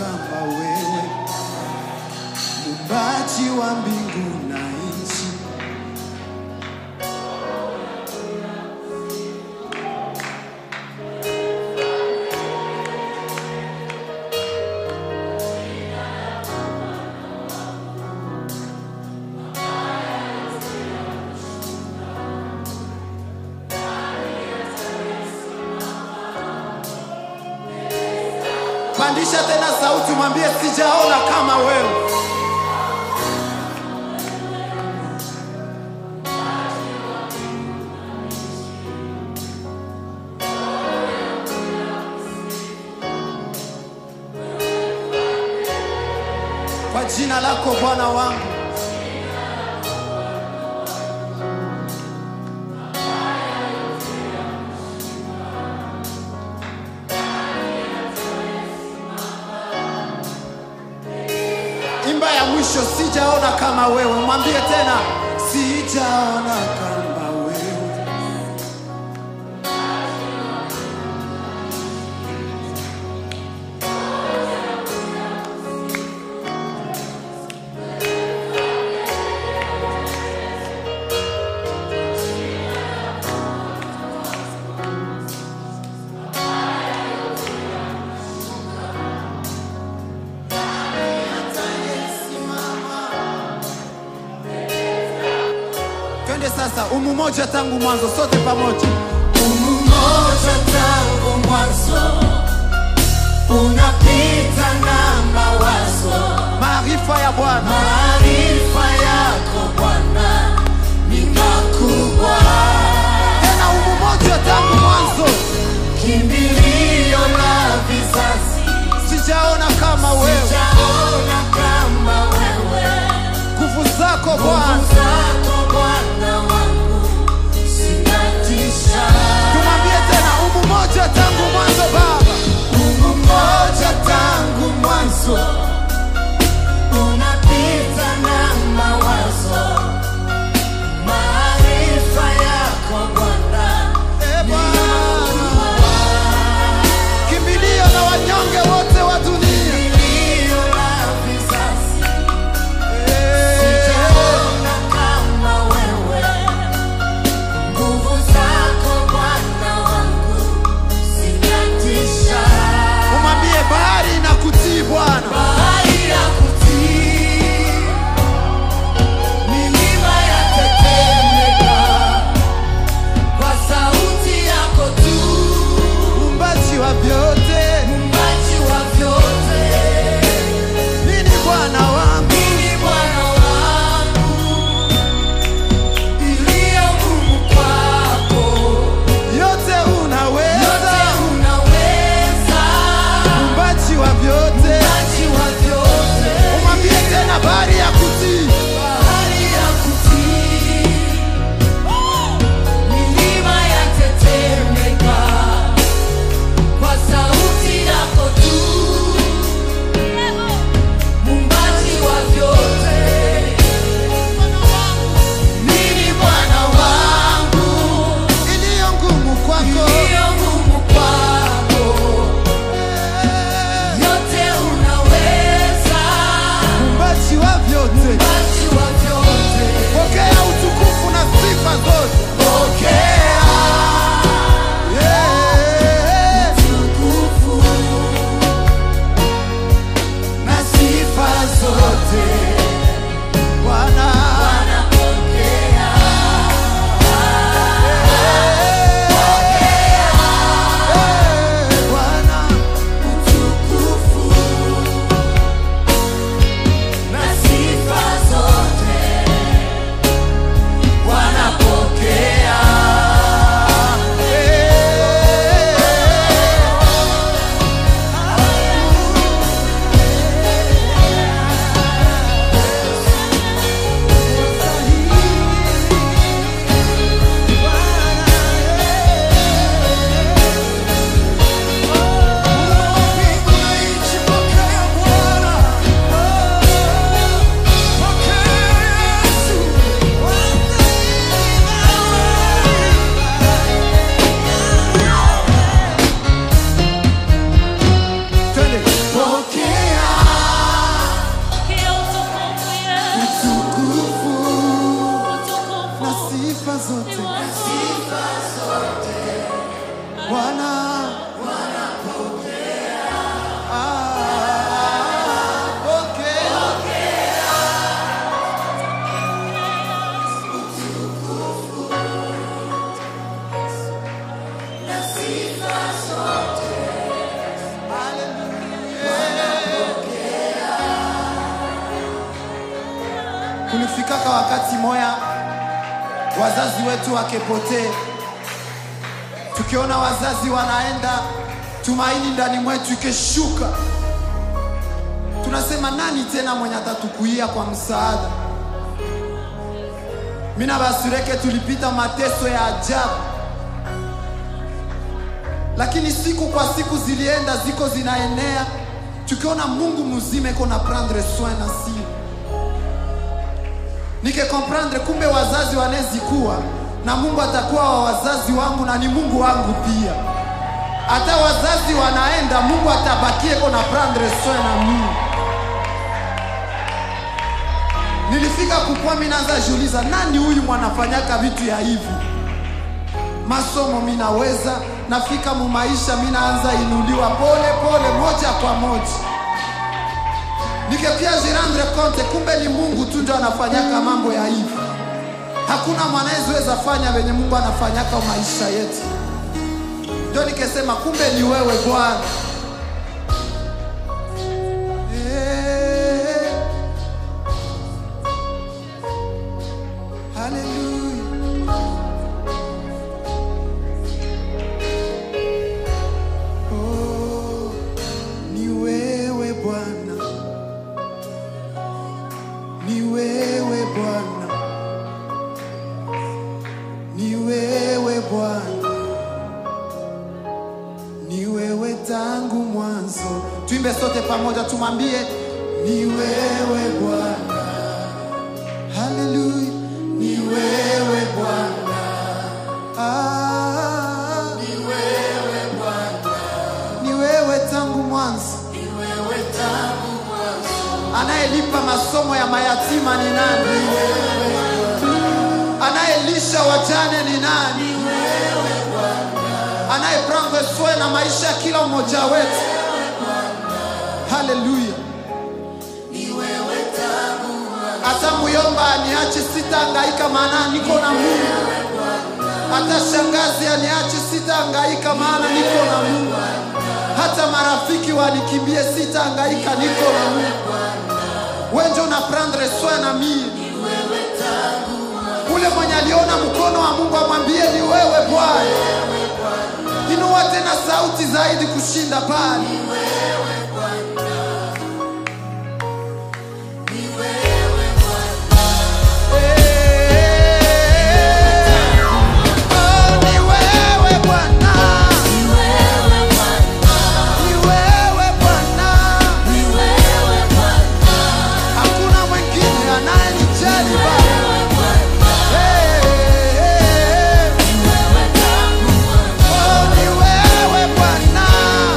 kama wewe, muumbaji wa mbingu na nchi. Pandisha tena sauti, mwambie sijaona kama wewe. Kwa jina lako Bwana wangu, imba ya mwisho, sijaona kama wewe. Mwambie tena, sijaona kama wewe. Twende sasa, umu moja tangu mwanzo, sote pamoja. Umoja tangu mwanzo unapita na mawazo, Maarifa ya Bwana maarifa yako Bwana ni makubwa, tena, umu moja tangu mwanzo, kimbilio la vizazi. sijaona kama wewe. Sijaona kama wewe, Nguvu zako nguvu Bwana, zako Bwana wangu zinatisha. tumwambie tena, umu moja tangu mwanzo Baba, Mungu mmoja tangu mwanzo unapita na mawazo, maarifa yako Bwana e Bwana, kimbilio na wanyonge wote wa dunia. iliyo la vizazi. Eh, Sijaona kulifikaka wakati moya wazazi wetu wakepotee, tukiona wazazi wanaenda, tumaini ndani mwetu ikeshuka, tunasema nani tena mwenye atatukuia kwa msaada? Mina basureke tulipita mateso ya ajabu, lakini siku kwa siku zilienda ziko zinaenea, tukiona Mungu mzima iko na prendre soin na si nike comprendre, kumbe wazazi wanezikuwa na Mungu atakuwa wa wazazi wangu na ni Mungu wangu pia. Hata wazazi wanaenda, Mungu atabakie iko na prendre soin na mimi. Nilifika kukua, mimi naanza jiuliza, nani huyu mwanafanyaka vitu ya hivi? Masomo minaweza, nafika mu maisha, mimi naanza inuliwa pole pole, moja kwa moja, nikepia jirandre konte, kumbe ni Mungu tu ndio anafanyaka mambo ya hivi. Hakuna mwanaezeweza fanya venye Mungu anafanyaka maisha yetu. Ndio nikesema kumbe ni wewe Bwana. Eh. Hallelujah. Oh, ni wewe Bwana, ni wewe Bwana, ni wewe Bwana, ni wewe tangu mwanzo. Tuimbe sote pamoja, tumwambie ni wewe Bwana. Haleluya, ni wewe Bwana. Ah, ni wewe Bwana, ni wewe tangu mwanzo. Anayelipa masomo ya mayatima ni nani? Anayelisha wajane ni nani? Anayeprendre soin na maisha ya kila mmoja wetu. Haleluya. Hata muyomba aniache, sitahangaika, maana niko na Mungu. Hata shangazi aniache, sitahangaika, maana niko na Mungu. Hata marafiki wanikimbie, sitahangaika, niko na Mungu. Wewe ndio una prendre soin na mimi. Ule mwenye aliona mkono wa Mungu amwambie ni wewe Bwana. Inua tena sauti zaidi kushinda pale. Oh, ni wewe Bwana. Ni wewe Bwana. Hakuna mwingine anayenijali Baba. Hey, hey, hey. Oh, ni wewe Bwana.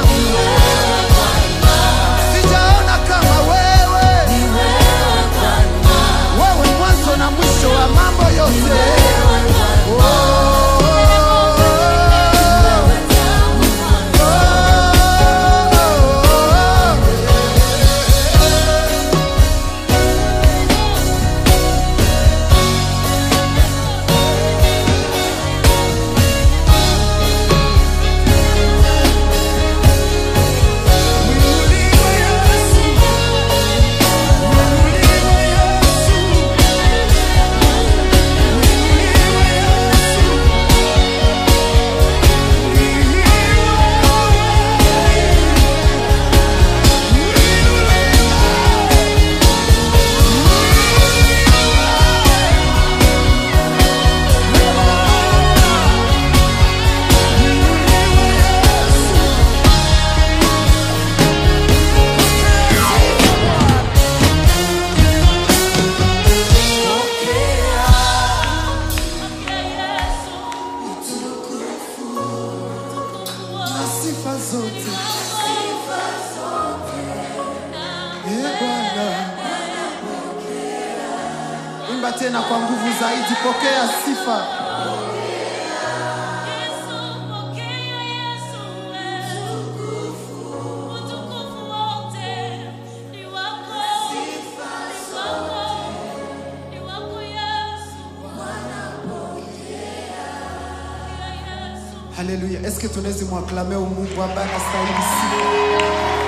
Sijaona kama wewe. Wewe mwanzo na mwisho wa mambo yote. Oh, oh, oh, oh. na sifa zote Eh, Bwana. Imba tena kwa nguvu zaidi, pokea sifa. Haleluya! Eske tunaweza mwaklame Mungu ambaye anastahili sifa?